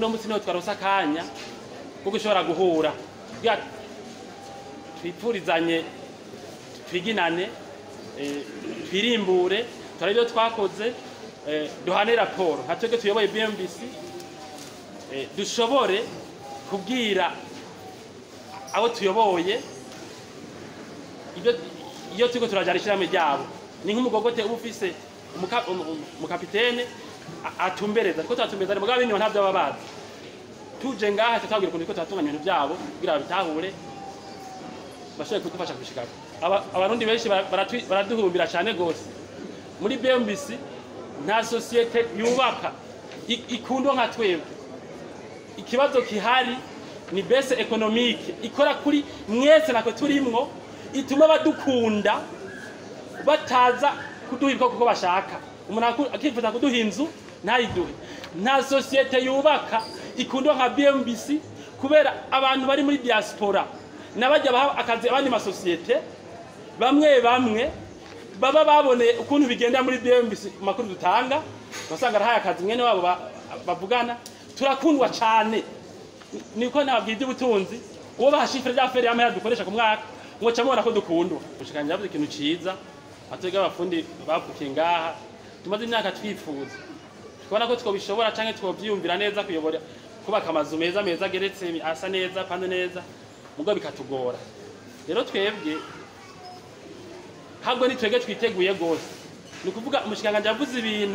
uno munsi niho twaronse akanya ko gushobora guhura kugira twipfurizanye twiginane eh, twirimbure turabe ibyo twakoze eh, duhane raporo nka twebwe tuyoboye bmbc eh, dushobore kubwira abo tuyoboye ibyo iyo turiko turajana ishyirahamwe ryabo ni nk'umugogote uba ufise umuka- umu- umu- umukapitene a- atumbereza two turatumbereza mugabo bino ntabyo baba bazi tuje ngaha tutabwira ukuntu turiko turatunganya ibintu byabo kugira babitahure bashobore kudufasha kubishikako Aba- abarundi benshi bara- baratwi- baraduhumbira cyane gose muri bmbc nta sosiyete yubaka i- ikundwa nka twebwe ikibazo kihari ni base economique ikora kuri mwese nako turimwo ituma badukunda bataza kuduha ibikoko kuko bashaka umuntu aku- akifuza kuduha inzu ntayiduhe nta sosiyete yubaka ikundwa nka bmbc kubera abantu bari muri diaspora n'abajya baha akazi abandi masosiyete bamwe bamwe baba baboneye ukuntu bigenda muri bmbc mu makuru dutanga basanga arahaye akazi mwene wabo ba- bavugana turakundwa cyane niko nababwira iby'ubutunzi uwo bahashifire rya feri y'amahera dukoresha ku mwaka ngo ca mubona ko dukundwa ushikanje yavuze ikintu ciza atwebwe abafundi bavukiye ngaha tumaze imyaka twifuza tukabona ko twobishobora canke twovyiyumvira neza kuyobora kubaka amazu meza meza ageretse asa neza apanze neza mugabo bikatugora rero twebwe habwo ni twebwe twiteguye gose ni ukuvuga umushikanganje yavuze ibintu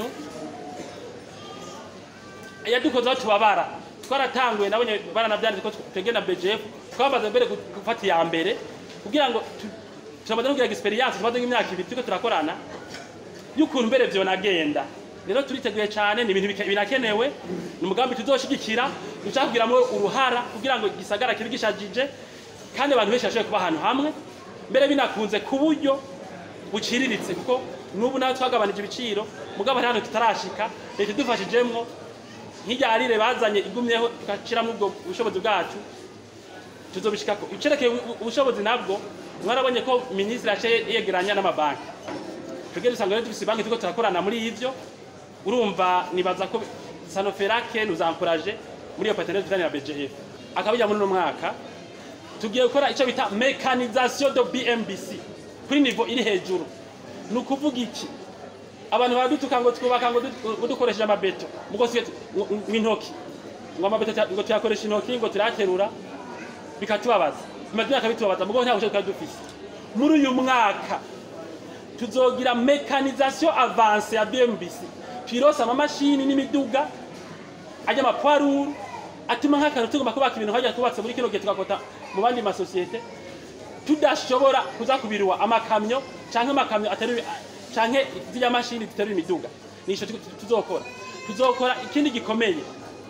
yadukozeho tubabara twaratanguye nabonye baranabyanditse ko twebwe na BGF twamaze mbere gufata iya mbere kugira ngo tu- turamaze no kugira experience tumaze nk'imyaka ibiri turiko turakorana y'ukuntu mbere vyonagenda rero turiteguye cyane ni ibintu bike- binakenewe ni umugambi tuzoshigikira dushaka kugiramwo uruhara kugira ngo gisagara kibe gishajije kandi abantu benshi bashobore kuba ahantu hamwe mbere binakunze ku buryo buciriritse kuko n'ubu naho twagabanije ibiciro mugabo hari ahantu tutarashika leta idufashijemwo nk'irya harire bazanye igumyeho tugashiramo ubwo bushobozi bwacu tuzobishikako icerekeye ubu- ubushobozi nabwo mwarabonye ko minisitiri yaciye yegeranya n'amabanki twebwe dusanga rero dufise banki turiko turakorana muri ivyo urumva nibaza ko sanoferake nous encourage muri iyo partenaire tutanira BGF akabijya muri uno mwaka tugiye gukora icyo bita mécanisation de BMBC kuri niveau iri hejuru ni ukuvuga iki abantu baradutuka ngo twubaka ngo du- ngo dukoresheje amabeto mugo siye intoki ngo amabeto tuya- ngo tuyakoresha intoki ngo turaterura bikatubabaza bimaze imyaka bitubabaza mugo nta bushobozi twari dufise muri uyu mwaka tuzogira mécanisation avance ya BMBC twirose amamashini n'imiduga ajya amapwaruru atuma nk'akantu tugomba kubaka ibintu hajya twubatse muri kino gihe tugakota mu bandi masosiyete tudashobora kuza kubirwa amakamyo canke amakamyo atari canke ziriya mashini ziterura imiduga nico tu- tu- tuzokora tuzokora ikindi gikomeye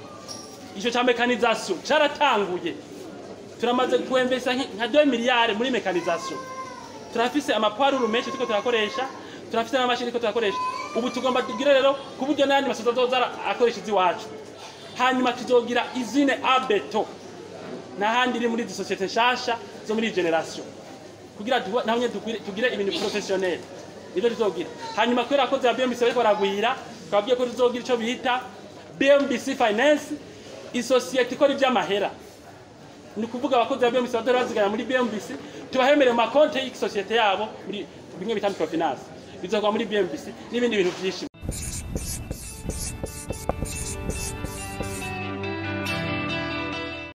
ico ca mécanisation caratanguye turamaze kuembesa nka 2 miliyari muri mécanisation turafise amapwaruru menshi turiko turakoresha turafise n'amashini turiko turakoresha ubu tugomba tugire rero ku buryo n'ayandi masoza azoza akoresha iziwacu hanyuma tuzogira izine abeto n'ahandi iri muri izi sosiyete nshasha zo muri iyi generation kugira duhu- naho nyene tugire- tugire ibintu professionnel nivyo tuzogira hanyuma kubera ko za BMBC bariko baragwira twabwiye ko tuzogira ico bita BMBC Finance isosiyete ikora ivy'amahera ni ukuvuga abakozi ba BMBC badora bazigana muri BMBC tubahemere mu makonti y'isosiyete yabo muri bimwe bita microfinance bizokorwa muri BMBC n'ibindi bintu vyinshi